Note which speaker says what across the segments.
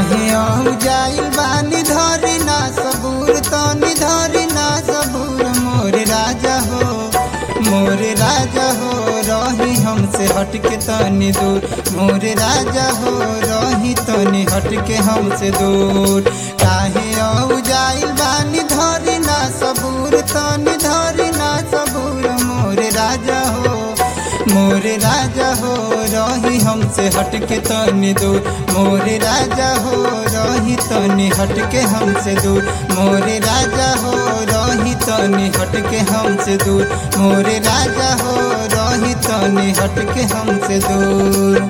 Speaker 1: काहे औ जाइल बानी धरी ना सबूर तनी धरी ना सबूर मोर राजा हो मोर राजा हो रही हमसे हटके तनी दूर मोर राजा हो रही तनी हटके हमसे दूर काहे औ जाइल बानी धरी ना सबूर तनी धरी ना सबूर मोर राजा हो मोर राजा हो रही हमसे हटके तनी दूर मोर राजा हो रही तनी हटके हमसे दूर मोर राजा हो रही तनी हटके हमसे दूर मोर राजा हो रही तनी हटके हमसे दूर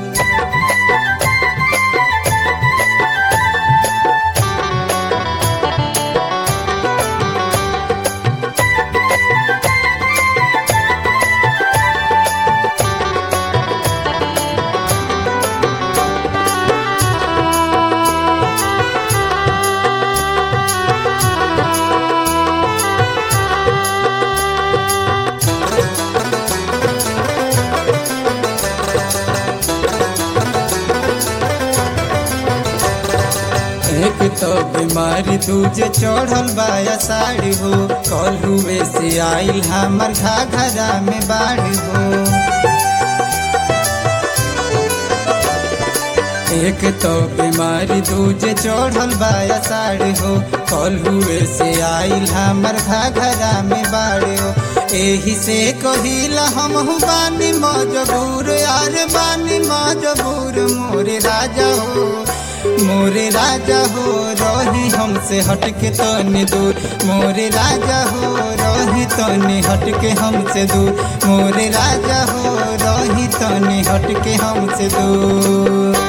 Speaker 1: एक तो बीमारी दूजे चढ़ल बाया साड़ी हो कल हुए से आइल हमर घाघरा में बाढ़ हो एक तो बीमारी दूजे चढ़ल बाया साड़ी हो कल हुए से आइल हमर घाघरा में बाढ़ हो एही से कहिला हम बानी मजबूर यार बानी मजबूर मोरे राजा हो मोरे राजा हो रही हमसे हटके तनी दूर मोरे राजा हो रही तनी हटके हमसे दूर मोरे राजा हो रही तनी हटके हमसे दूर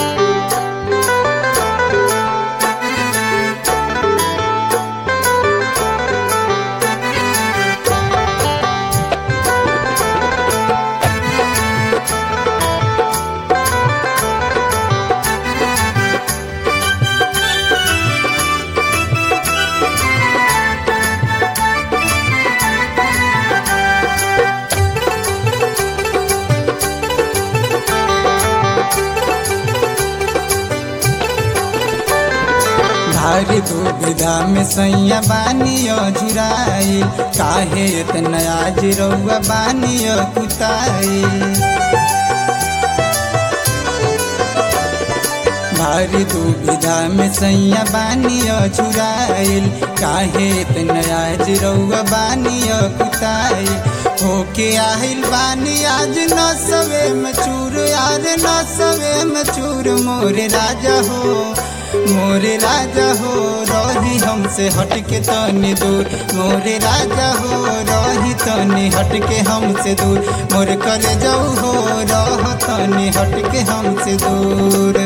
Speaker 1: भारी दुविधा में सैया बानी झुराई काहे इतना आज रउआ बानी कुताई भारी दुविधा में सैया बानी झुराइल काहे इतना आज रउआ बानी कुताई होके आहिल बानी आज न सवे में चूर यार न सवे में चूर मोरे राजा हो मोरे राजा हो रही हमसे हटके तनी दूर मोरे राजा हो रही तनी हटके हमसे दूर मोर करे जाऊ हो रह तनी हटके हमसे दूर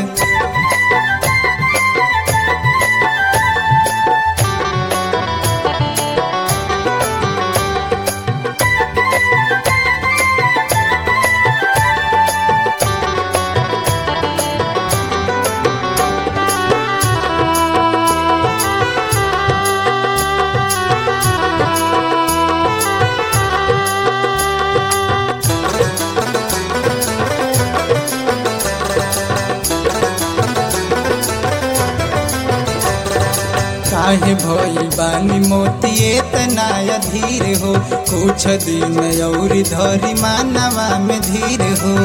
Speaker 1: काहे भइल बानी मोतिए तना अधीर हो कुछ दिन और धरी मानवा में धीर हो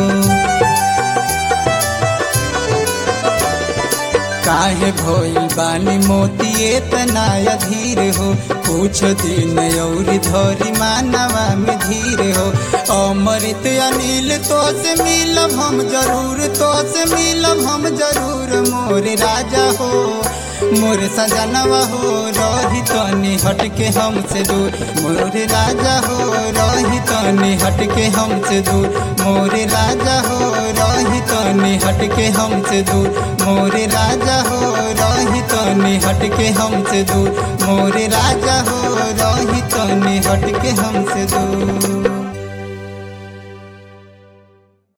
Speaker 1: काहे भइल बानी मोतिए तना अधीर हो कुछ दिन और धरी मानवा में धीर हो अमृत अनिल तो से मिलब हम जरूर तो से मिलब हम जरूर मोर राजा हो मोर सजनवा हो रही तनी हटके हमसे दूर मोर राजा हो रही तनी हटके हमसे दूर मोर राजा हो रही तनी हटके हमसे दूर मोर राजा हो रही तनी हटके हमसे दूर मोर राजा हो रही तनी हटके हमसे दूर